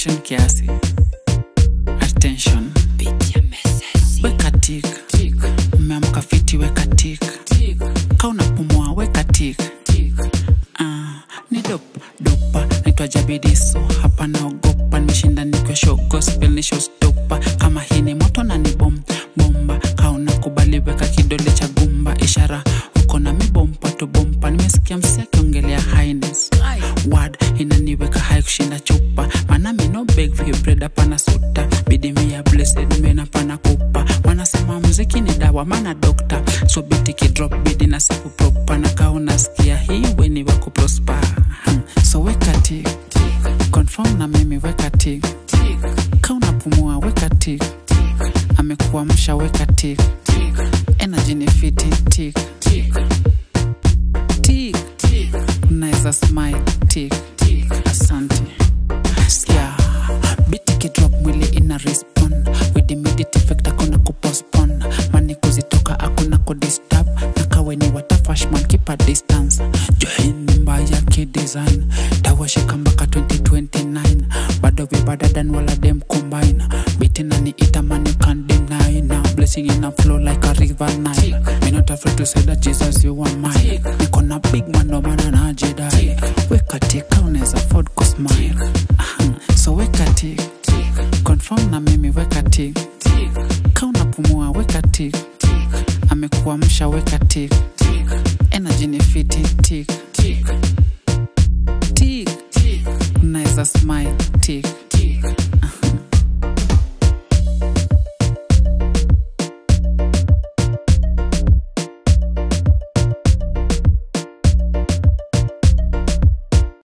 attention kiasi attention weka tik umeamka fiti weka tik ka unapumua weka tik Ah, ni dop dopa naitwa jabidiso hapa naogopa nimeshinda nikiwa show gospel ni showstopper kama hii ni moto na ni bom bomba ka unakubali weka kidole cha gumba ishara uko na mibompa tu bompa nimesikia msi akiongelea highness word inaniweka hai kushinda chupa maana mi no beg for your bread hapana suta bidi mi ya blessed mena pana kupa wanasema muziki ni dawa maana dokta so biti kidrop bidi na safu propa na kaa unasikia hii weni wako prosper Hmm. so weka tik confirm na mimi weka tik ka unapumua weka tik amekuamsha weka tik energy ni fiti tik tik unaweza smile tik asante yeah. biti kidrop mwili ina respond with immediate effect akuna kupostpone mani kuzitoka akuna kudisturb na kawe ni watafashman kipa distance johini mbaya kidesign tawashika mpaka 2029 bado vibadadan wala dem combine biti nani itaman you can't deny now blessing in a flow like a river Nile me not afraid to say that Jesus you are mine niko na big man no maana najidai weka tika unaweza afford kusmile Aha, so weka tik confirm na mimi weka tik ka unapumua weka tik amekuamsha weka tik energy ni fiti tik tik unaweza smile tik